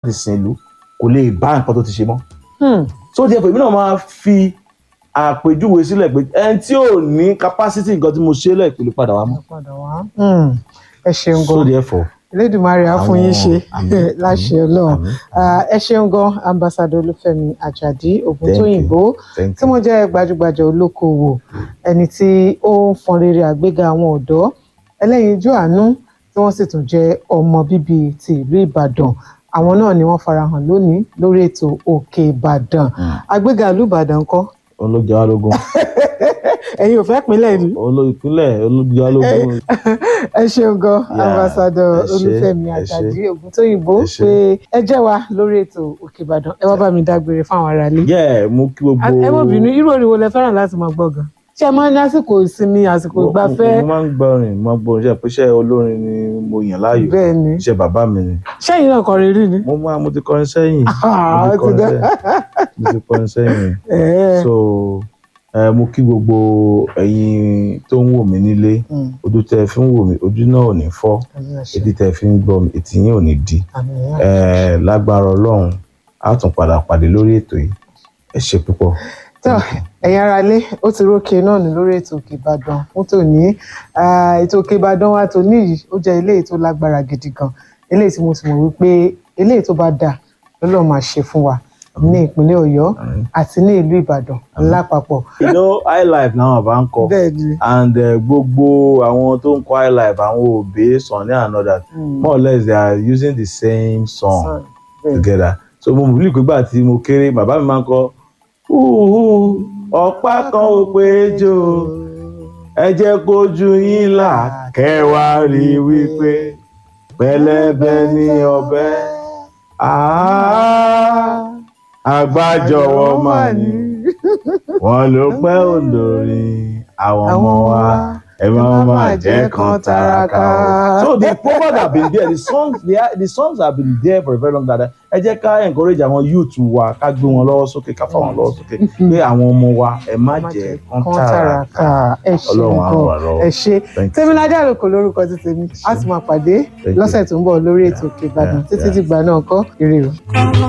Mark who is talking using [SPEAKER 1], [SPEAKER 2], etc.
[SPEAKER 1] ti sìn ìlú kò lè bá nǹkan tó ti ṣe mọ́
[SPEAKER 2] Hmm.
[SPEAKER 1] so díẹ̀ pé èmi náà máa fi àpèjúwe sílẹ̀ pé ẹni tí ò ní capacity nǹkan tí mo ṣe lẹ̀ pẹ̀lú padà wá mọ́
[SPEAKER 2] padà wá. Hmm. ẹ ṣeun
[SPEAKER 1] so
[SPEAKER 2] gan
[SPEAKER 1] therefore
[SPEAKER 2] Elédùmarè á fún yín ṣe
[SPEAKER 1] Àmín,
[SPEAKER 2] láṣẹ
[SPEAKER 1] àmín,
[SPEAKER 2] Ọlọ́run
[SPEAKER 1] àmín,
[SPEAKER 2] Ah, ẹ ṣeun gan ambassadọ Olúfẹ́mi Àjàdí Ògúntóyìnbó
[SPEAKER 1] thank
[SPEAKER 2] tí wọ́n jẹ́ gbajúgbajà olókoòwò ẹni tí ó ń fọn rere àgbéga àwọn ọ̀dọ́ ẹlẹ́yinjú àánú tí wọ́n sì tún jẹ́ ọmọ bíbí ti ìlú Ìbàdàn àwọn náà ni wọ́n farahàn lónìí lórí ètò Òkè Ìbàdàn àgbéga ìlú Ìbàdàn kọ́
[SPEAKER 1] olóògbé alógún
[SPEAKER 2] ẹ̀yin ò fẹ́ pínlẹ̀ ni
[SPEAKER 1] olóòpínlẹ̀ olóògbé alógún
[SPEAKER 2] ẹ ṣeun gan
[SPEAKER 1] Yeah,
[SPEAKER 2] ambassadọ
[SPEAKER 1] ẹ ṣé,
[SPEAKER 2] Olúfẹ́mi
[SPEAKER 1] ẹ ṣé.
[SPEAKER 2] Àjàdí Ògúntóyìnbó
[SPEAKER 1] Ẹ ṣé.
[SPEAKER 2] pé ẹ jẹ́ wa lórí ètò Òkè Ìbàdàn ẹ wá bá mi dágbére fáwọn aráalé.
[SPEAKER 1] yẹ mú kí gbogbo
[SPEAKER 2] ẹ mọ̀ bínú irú orin wo lẹ fẹ́ràn láti máa gbọ́ gan ṣé ẹ máa ń ní àsìkò ìsinmi àsìkò
[SPEAKER 1] Mo-
[SPEAKER 2] ìgbafẹ́
[SPEAKER 1] mo máa ń gbọ́rin mo máa ń gbọ́rin iṣẹ́ pé iṣẹ́ olórin ni mo yàn láàyò
[SPEAKER 2] bẹ́ẹ̀ ni
[SPEAKER 1] iṣẹ́ bàbá mi ni
[SPEAKER 2] ṣẹ́yìn náà kọrin rí ni.
[SPEAKER 1] mo máa mo ti kọrin sẹ́yìn
[SPEAKER 2] Ah,
[SPEAKER 1] mo ti
[SPEAKER 2] ó ti
[SPEAKER 1] kọrin
[SPEAKER 2] dá.
[SPEAKER 1] sẹ́yìn mo ti kọrin sẹ́yìn
[SPEAKER 2] Ẹ̀ẹ́.
[SPEAKER 1] so ẹ mo kí gbogbo ẹ̀yin tó ń wò mí nílé
[SPEAKER 2] Mm.
[SPEAKER 1] ojú tẹ́ fi ń wò mí ojú náà ò ní fọ́
[SPEAKER 2] Àmín àṣẹ.
[SPEAKER 1] etí tẹ́ fi ń gbọ́ mi etí yín ò ní di
[SPEAKER 2] Àmín
[SPEAKER 1] ẹ lágbára Ọlọ́run á tún padà pàdé lórí ètò yìí ẹ ṣe púpọ̀.
[SPEAKER 2] tó ẹ̀yin ará ilé ó ti rókè náà ní lórí ètò Òkè Ìbàdàn fún tòní Ah, ètò Òkè Ìbàdàn wa tòní yìí ó jẹ́ eléyìí tó lágbára gidi gan eléyìí tí mo sì mọ̀ wípé eléyìí tó bá dà lọ́lọ́ máa ṣe fún wa ní ìpínlẹ̀ Ọ̀yọ́ àti ní ìlú Ìbàdàn lápapọ̀
[SPEAKER 1] you know high life náà bá ń kọ
[SPEAKER 2] bẹ́ẹ̀ ni
[SPEAKER 1] and uh, gbogbo àwọn tó ń kọ high life àwọn òbí Sunny and others
[SPEAKER 2] Mm.
[SPEAKER 1] more or less they are using the same song
[SPEAKER 2] Sàn, bẹ́ẹ̀ ni.
[SPEAKER 1] together so mo believe pé gbà tí mo kéré bàbá mi máa ń kọ "Hùhù, ọ̀pá kan ò péjọ ẹ jẹ́ kójú yín là kẹwàá rí i wípé pẹlẹbẹ ní ọ̀bẹ àá àgbájọwọ́ mà ní wọn ló pẹ́ olórin àwọn ọmọ wa ẹ máa máa jẹ́ kan taraka o. so the proverbs have been there the songs the, the songs have been there for a very long time ẹ jẹ́ ká encourage àwọn youth wa ká gbé wọn lọ́wọ́ sókè ká fà wọn lọ́wọ́ sókè pé àwọn ọmọ wa ẹ má jẹ́ kan taraka
[SPEAKER 2] ẹ ṣe
[SPEAKER 1] Ọlọ́run á ràn wá
[SPEAKER 2] nǹkan
[SPEAKER 1] lọ́wọ́.
[SPEAKER 2] ẹ ṣe
[SPEAKER 1] Thank you.
[SPEAKER 2] tèmiládé àlòkò lórúkọ ti tèmi a sì máa pàdé
[SPEAKER 1] Thank you.
[SPEAKER 2] lọ́sẹ̀ tó ń bọ̀ lórí ètò Òkè Ìbàdàn
[SPEAKER 1] Yeah,
[SPEAKER 2] títí
[SPEAKER 1] yeah.
[SPEAKER 2] dìgbà náà kọ́ ire o.